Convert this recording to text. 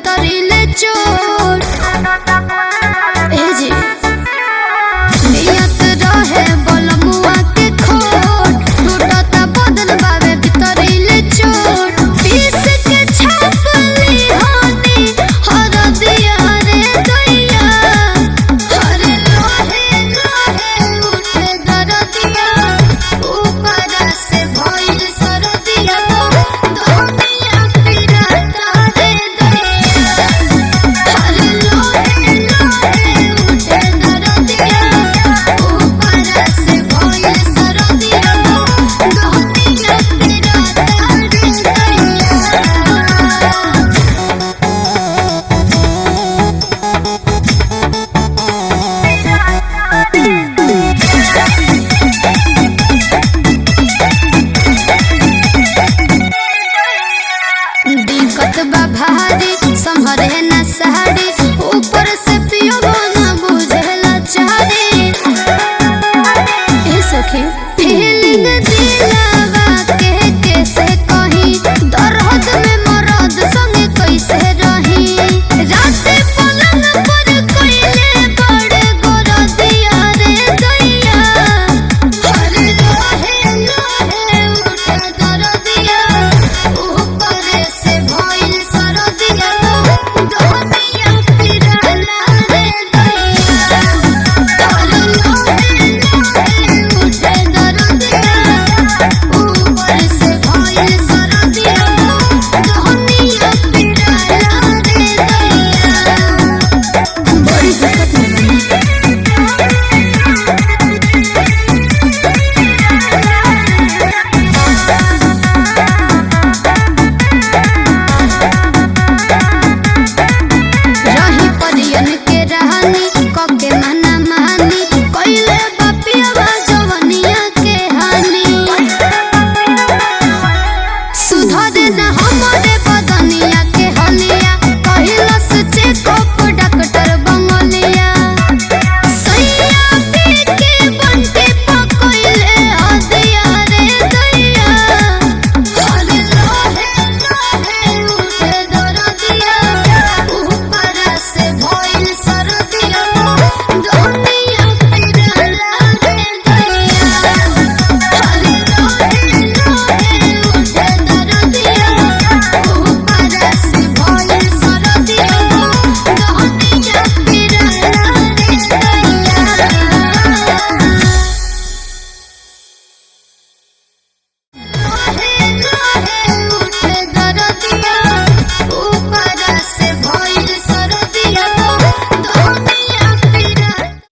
भीतरी ले चोट ए जी नियत रहे बलमुआ के खोट टूटता बदन बावे भीतरी ले चोट पीस के छापली होनी हर दिया रे दैया हरे लोहे लोहे उठे दरदिया ऊपर से भइल सरदिया दुनिया पिराता रे दैया हरे लोहे लोहे उठे दरदिया ऊपर से भइल सरदिया दुनिया पिराता रे दैया दिक्कत बा भारी संभरे न